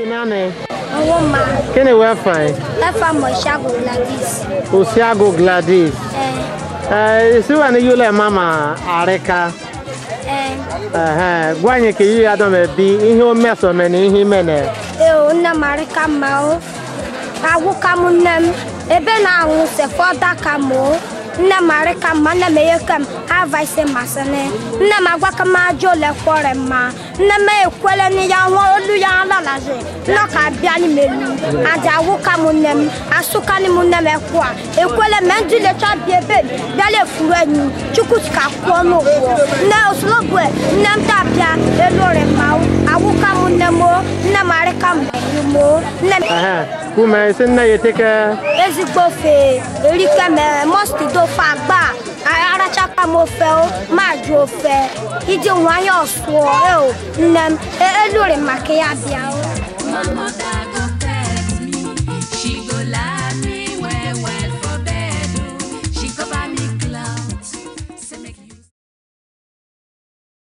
naanị ọwọ́ ma gịnị wee fain ẹ̀fà mọ̀ ìṣàgò gladys osiago gladys ẹ̀ ee isiwa ni yule mama arịka ẹ̀ ehe gwa anyị ka iyi adọm ebi ihe o mesome na ihe imene ẹ̀ ò nne m arịka mma o agwụ ka m nne m ebe na-anwụ sefọ daka m o nne m arịka mma nne m eyeke m ava ise masịnị nne m agwa ka m ajọ ole kwọrọ mma nne m ekwele na ya nwa olu ya alalazi nọ ka bịa n'ime elu aja agwụ ka m nne m asụka ni m nne m ekwa ekwele m ndị lecha bịa ebe m bịala efuru enyi chukwu si ka kwụọ n'ụgwọ nne osologbu nne m ta-abịa elu ore mma agwụ ka m nne m o nne m arịka m m o nne m ehe kume isi nne ya eteke ezigbo ofe erike mere mọstid ofe agba arachaka m ofe o ma jụ ofe iji nwayọ sụọ eo nne m e- eluri maka ya bịa o Mama,